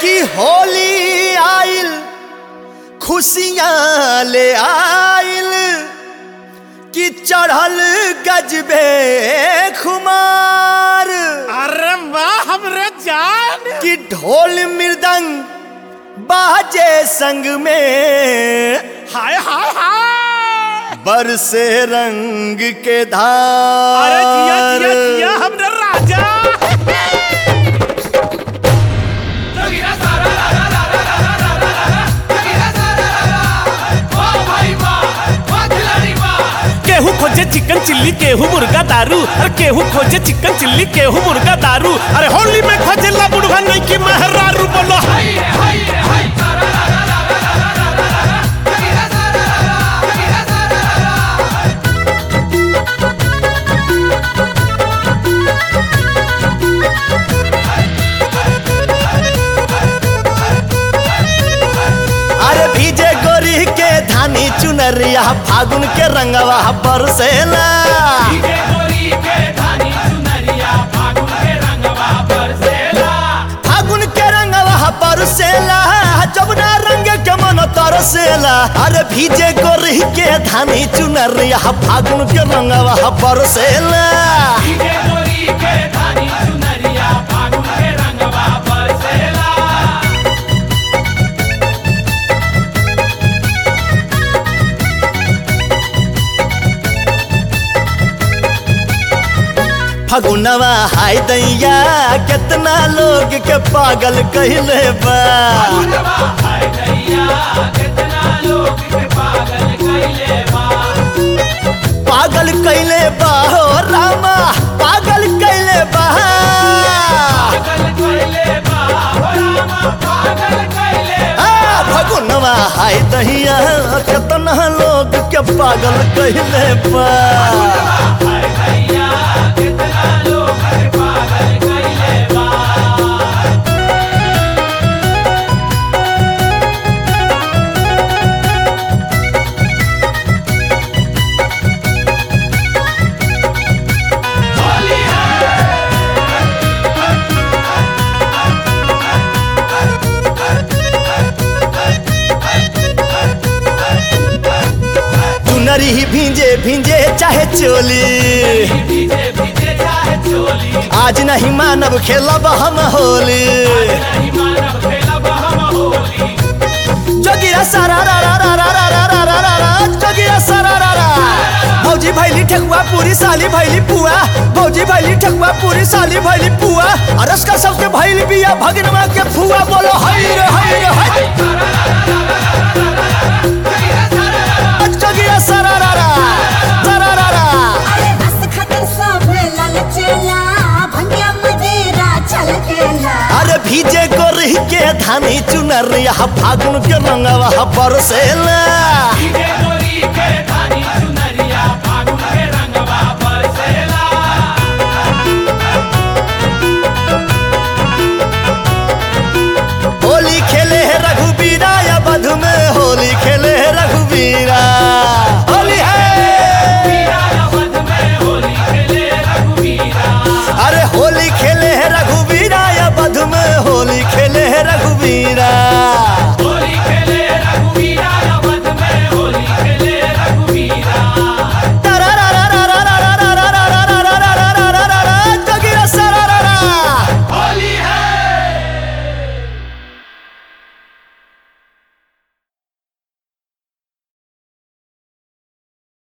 कि होली आइल खुशियाँ ले आइल कि चढ़ल गजबे खुमार अरे वाह हमरे जान कि ढोल मृदंग बाजे संग में हाय हाय हाय बरसे रंग के अरे जिया धार जिया जिया हमरे राजा केहू खोजे चिकन चिल्ली केहू मुर्गा दारू अरे केहू खोजे चिकन चिल्ली केहू मुर्गा दारू अरे होली में खोजे ला बुढ़वा नहीं की महरारू बोलो अरे भीजे गोरी के धानी चुनरिया फागुन के रंगवा बरसेला फागुन के रंगवा बरसेला जबना रंग के मन तरसेला अरे भीजे गोरी के धानी चुनरिया फागुन के रंगवा बरसेला फगुनवा हाय दैया कितना लोग के पागल कहले बा पागल कैले बा हो रामा पागल कैले बा आ, फगुनवा हाय दहिया कितना लोग के पागल कहले बा चुनरी ही भींजे भींजे चाहे चोली आज नहीं मानव खेलब हम होली जोगिया सारा रा रा रा रा रा रा रा रा रा रा जोगिया सारा रा रा भौजी भैली ठकुआ पूरी साली भैली पुआ भौजी भैली ठकुआ पूरी साली भैली पुआ अरस का सबके भैली बिया भगनवा के फुआ बोलो हई रे हई रे हई जोगिया सारा रा रा सारा रा रा अरे बस खतर सब ललचेला भंगिया मदेरा चल केला अरे भीजे गोरही के धानी चुनरिया फागुन के रंगवा बरसेला के